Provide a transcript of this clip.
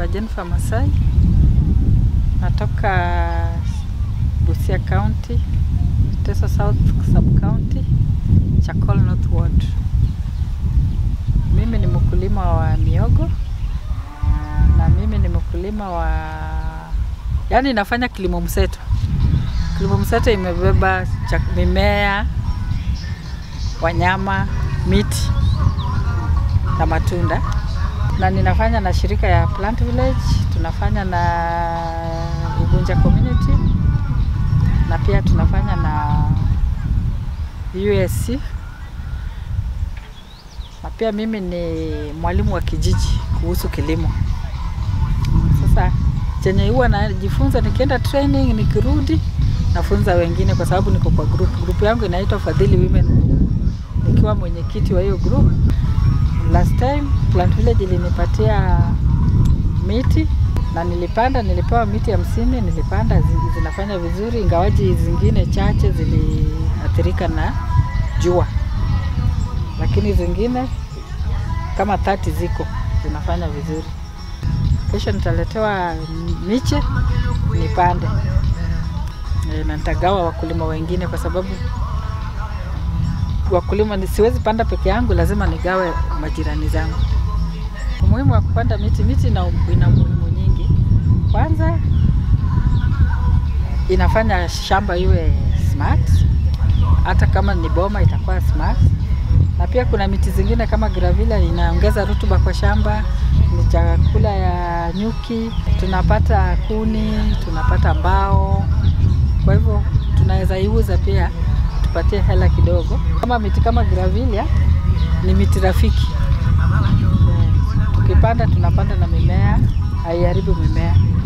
naitwa Jennifer Masai, natoka Busia County, Teso South Sub County, Chakol North Ward. Mimi ni mkulima wa miogo na mimi ni mkulima wa yaani, nafanya kilimo mseto. Kilimo mseto imebeba chak- mimea, wanyama, miti na matunda, na ninafanya na shirika ya Plant Village, tunafanya na Ugunja Community na pia tunafanya na USC na pia mimi ni mwalimu wa kijiji kuhusu kilimo. Sasa chenye huwa najifunza nikienda training, nikirudi nafunza wengine, kwa sababu niko kwa group. Group yangu inaitwa Fadhili Women Group, nikiwa mwenyekiti wa hiyo group. Last time Plant Village ilinipatia miti na nilipanda, nilipewa miti hamsini, nilipanda zi- zinafanya vizuri, ingawaji zingine chache ziliathirika na jua, lakini zingine kama tati ziko zinafanya vizuri. Kesho nitaletewa miche nipande e, na nitagawa wakulima wengine, kwa sababu wakulima ni siwezi panda peke yangu, lazima nigawe majirani zangu. Umuhimu wa kupanda miti, miti ina, ina umuhimu nyingi. Kwanza inafanya shamba iwe smart, hata kama ni boma itakuwa smart, na pia kuna miti zingine kama gravila inaongeza rutuba kwa shamba, ni chakula ya nyuki, tunapata kuni, tunapata mbao, kwa hivyo tunaweza iuza pia tupatie hela kidogo. Kama miti kama gravilia ni miti rafiki, Eh, tukipanda tunapanda na mimea, haiharibu mimea.